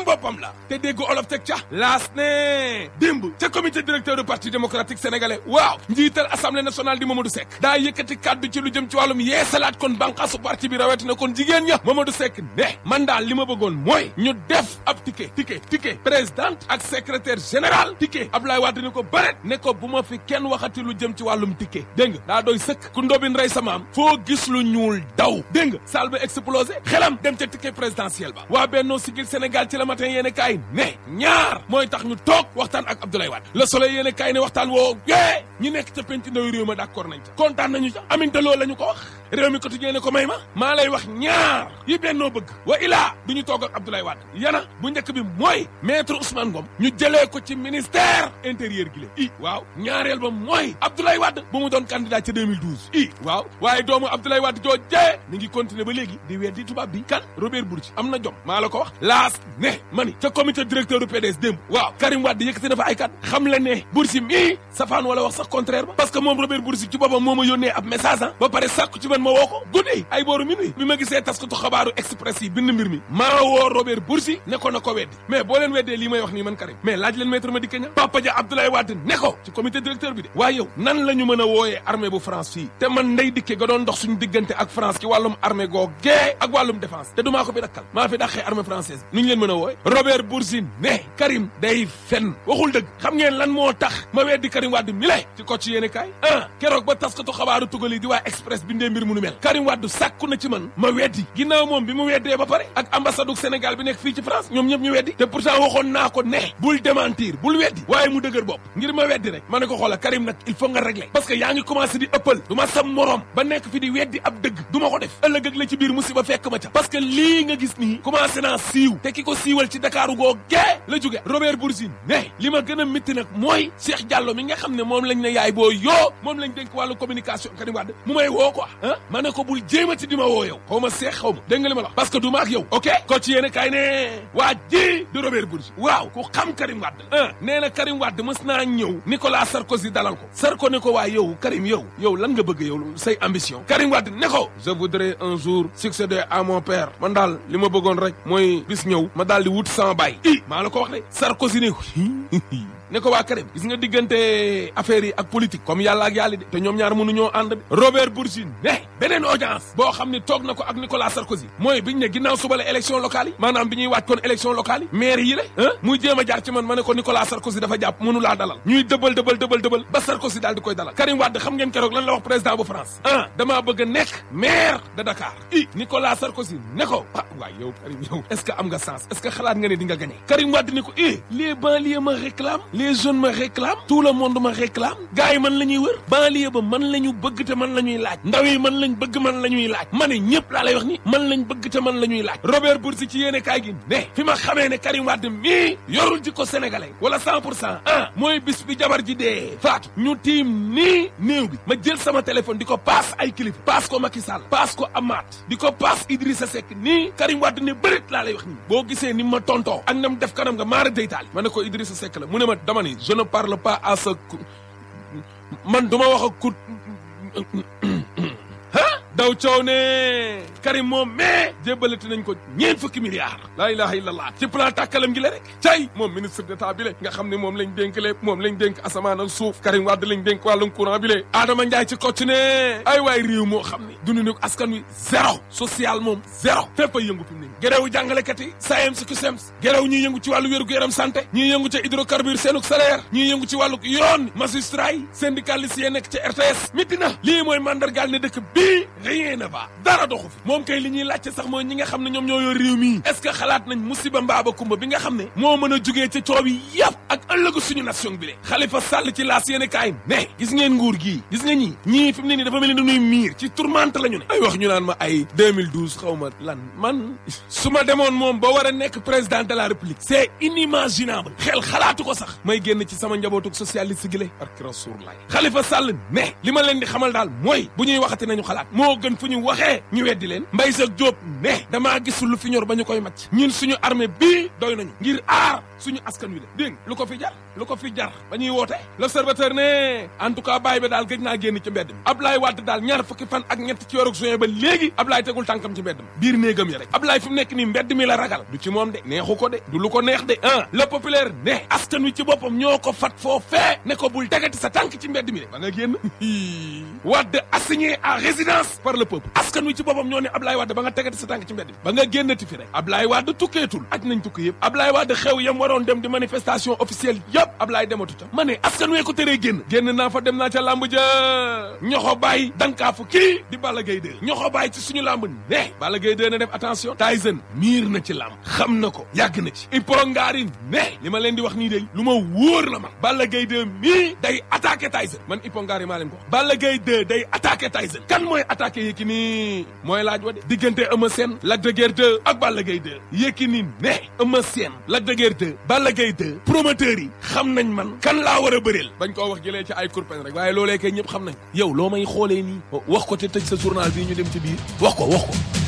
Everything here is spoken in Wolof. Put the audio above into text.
boppam la te dégg olof teg ca laas ne démb ca comité directeur du parti démocratique sénégalais waaw njiital assemblée nationale di Mamadou Seck daa yëkkati kàddu ci lu jëm ci wàllum yeesalaat kon bànqaasu parti bi rawatina kon jigéen ña Mamadou Seck ne man daal li ma bëggoon mooy ñu def ab ticket ticket ticket présidente ak secrétaire général ticket Abdoulaye Wade ni ko bëret ne ko bu ma fi kenn waxati lu jëm ci wàllum ticket dégg nga daa doy sëkk ku ndobin rey sa maam foo gis lu ñuul daw dégg nga salle ba explosé xelam dem ca ticket présidentiel ba waa Benno Siggil Sénégal ci la matin yéene kaay ne ñaar mooy tax ñu toog waxtaan ak Abdoulaye Wade Le Soleil yéene kaay ne waxtaan woo yee ñi nekk ca penc ndaw réew ma d'accord nañ ca kontaan nañu ca aminte loolu la ñu ko wax réew mi quotidien ne ko may ma maa lay wax ñaar yi bennoo bëgg wa ilaa du ñu toog ak Abdoulaye Wade yana bu njëkk bi mooy maître Ousmane Ngom ñu jëlee ko ci ministère intérieur gi la i waaw ñaareel ba mooy Abdoulaye Wade bu mu doon candidat ca 2012 i waaw waaye doomu Abdoulaye Wade joo jee mi ngi continuer ba léegi di weddi tubaab bi kan Robert Bourgi am na jom maa la ko wax laas ne mani ca comité directeur du PDS démb waaw Karim Wade yëkkati na fa ay kat xam le ne Bourgi mii safaan wala wax sax contraire ba parce que moom Robert Bourgi ci boppam moo ma yónnee ab message ah ba pare sàkku ci man ma woo ko guddi ay booru minuit bi ma gisee taskatu xabaaru express yi bind mbir mi maa woo Robert Bourgi ne ko na ko weddi mais boo leen weddee lii may wax nii man Karim mais laaj leen maître Madické Niang Papa Dia Abdoulaye Wade ne ko ci comité directeur bi de waaye yow nan la ñu mën a wooyee armée bu France fii te man ndey dikke ga doon dox suñu diggante ak France ci wàllum armée goo gee ak wàllum défense te du maa ko fi dakkal maa fi dàqee armée française bi nu ñu leen mën a wooye Robert Bourgi ne Karim day fen waxul dëgg xam ngeen lan moo tax ma weddi Karim Wade mi le ci ko ci yéene kaay ah keroog ba taskatu xabaaru tugal yi di waa express bindee mbir mu nu mel Karim Wade sàkku na ci man ma weddi ginnaaw moom bi mu weddee ba pare ak ambassade du Sénégal bi nekk fii ci France ñoom ñëpp ñu weddi te pourtant waxoon naa ko ne bul démentir bul weddi waaye mu dëgër bopp ngir ma weddi rek ma ne ko xoola Karim nag il faut nga régler parce que yaa ngi commencé di ëppal du ma sam morom ba nekk fi di weddi ab dëgg du ma ko def ëllëg ak la ci biir musiba fekk ma ca parce que lii nga gis nii commencé naa siiw te ki ko siiwal ci Dakar goo gee la jóge Robert Bourgi ne li ma gën a métti nag mooy Cheikh Diallo mi nga xam ne moom lañ ne yaay boo yoo moom lañ dénk wàllu communication Karim Wade mu may woo quoi ah ma ne ko bul jéemati di ma woo yow xaw ma seex xaw ma dégg nga li ma la wax parce que du ma ak yow ok ko ci yéene kaay ne waa ji de Robert Bourgi waaw ku xam Karim Wade ah nee na Karim Wade mës naa ñëw Nicolas Sarkozy dalal ko Sarko ne ko waa yow Karim yow yow lan nga bëgg yow say ambition Karim Wade ne ko je voudrais un jour succéder à mon père man daal li ma bëggoon rek mooy bis ñëw ma daal di wut sama baay i maa la ko wax de Sarkozy ne ko ne ko waa Karim gis nga diggante affaire yi ak politique comme yàlla ak yàlla de te ñoom ñaar mënuñoo ànd de Robert Bourgi ne beneen audience boo xam ne toog na ko ak Nicolas Sarkozy mooy biñ ne ginnaaw suba la élection locale yi maanaam bi ñuy waaj kon élection locale yi maire yi la ah muy jéem a jaar ci man ma ne ko Nicolas Sarkozy dafa jàpp mënu laa dalal ñuy dëbal dëbal dëbal dëbal ba Sarkozy daal di koy dalal Karim Wade xam ngeen keroog lan la wax président bu France ah damaa bëgg a nekk maire de Dakar i Nicolas Sarkozy ne ko ah waay yow Karim yow est-ce que am nga sens est-ce que xalaat nga ne di nga gagné Karim Wade ne ko eh les banlieues me réclament les jeunes me réclament tout le monde me réclame gars yi man la ñuy wër banlieue ba man la ñu bëgg te man la ñuy laaj ndaw yi man lañ bëgg man la ñuy laaj ma ne ñëpp laa lay wax ni man lañ bëgg te man la ñuy laaj Robert Bourgi ci yéene kaay gi ne fi ma xamee ne Karim Wade mii yorul jikko sénégalais wala cent pour cent ah mooy bis bi jabar ji dee faatu ñu tiim nii néew bi ma jël sama téléphone di ko paas ay kilifa paas ko Macky Sall paas ko Amath di ko paas Idrissa Seck nii Karim Wade ne bërit laa lay wax nii boo gisee ni ma tontoo ak nam def kanam nga maara deytaali ma ne ko Idrissa Seck la mu ne ma dama ni je ne parle pas à ce man duma wax ak ku ah daw coow ne Karim moom mais jébbalati nañ ko ñeent fukki milliards laa ilaha illallah ci plan tàkkalam gi la rek cay moom ministre d'état bi le nga xam ne moom lañ dénk lépp moom lañ dénk asamaan ak suuf Karim Wade lañ dénk wàllum courant bi le Adama Ndiaye ci kocc ne ay waay réew moo xam ne dund ne askan wi zéro social moom zéro fépp a yëngu fi mu ne géréwu jàngalekat yi SAEMS CUSEMS géréw ñiy yëngu ci wàllu wéru yaram santé ñiy yëngu ca hydrocarbure seenuk salaire ñiy yëngu ci wàllu yoon magistrat yi syndicaliste yi nekk ca RTS miti na lii mooy mandargaal ne dëkk bii rien ne va dara doxu fi moom kay li ñuy laajte sax mooy ñi nga xam ne ñoom ñoo yor réew mi est-ce que xalaat nañ musiba mbaaba kumba bi nga xam ne moo mën a jugee ca coow yi yëpp ak ëllëgu suñu nation bi le Khalifa Sall ci laas yéene kaay ne gis ngeen nguur gii gis nga ñii ñii fi mu ne nii dafa mel ni dañuy miir ci tourmente la ñu ne ay wax ñu naan ma ay 2012 xaw ma lan man su ma demoon moom ba war a nekk président de la république c'est inimaginable xel xalaatu ko sax may génn ci sama njabootuk socialiste gi le barki Rasulullah Khalifa Sall ne li ma leen di xamal daal mooy bu ñuy waxati nañu xalaat moo gën fu ñu waxee ñu weddi leen leen Mbaye Jacques Diop ne damaa gisul lu fi ñor ba ñu koy macc ñun suñu armée bii doy nañu ngir aar suñu askan wi la dégg nga lu ko fi jar lu ko fi jar ba ñuy woote l'observateur ne en tout cas bàyyi ba daal gëj naa génn ci mbedd mi Ablaye Wade daal ñaar fukki fan ak ñett ci weeru juin ba léegi Ablaye tegul tànkam ci mbedd mi biir néegam ya rek Ablaye fi mu nekk nii mbedd mi la ragal du ci moom de neexu ko de du lu ko neex de ah le populaire ne askan wi ci boppam ñoo ko fat foofee ne ko bul tegati sa tànk ci mbedd mi de ba nga génn Wade assigné à résidence par le peuple askan wi ci boppam ñoo ne Ablaye Wade ba nga tegati sa tànk ci mbedd mi ba nga génnati fi rek Ablaye Wade tukkeetul aj nañ tukki yëpp Ablaye Wade xew yam waroon dem di manifestation officielle yëpp Ablaye dematu ca ma ne askan wee ko teree génn génn naa fa dem naa ca làmb ja ñoxo bàyyi dankaafu kii di Balla Gaye 2 ñoxo bàyyi ci suñu làmb ne Balla Gaye 2 na def attention Tyson miir na ci làmb xam na ko yàgg na ci iporongaari ne li ma leen di wax nii de lu ma wóor la man Balla Gaye 2 mii day attaqué Tyson man ipongaari maa leen ko wax Balla Gaye 2 day attaqué Tyson kan mooy attaqué Yékini mooy laaj wa de diggante Eumeu Sène Lac de Guiers 2 ak Balla Gaye 2 Yékini ne Eumeu Sène Lac de Guiers 2 Balla Gaye 2 promoteurs yi xam nañ man kan laa war a bëreel bañ koo wax jëlee ci ay kurpen rek waaye loolee kay ñëpp xam nañ yow loo may xoolee nii wax ko te tëj sa journal bii ñu dem ci biir wax ko wax ko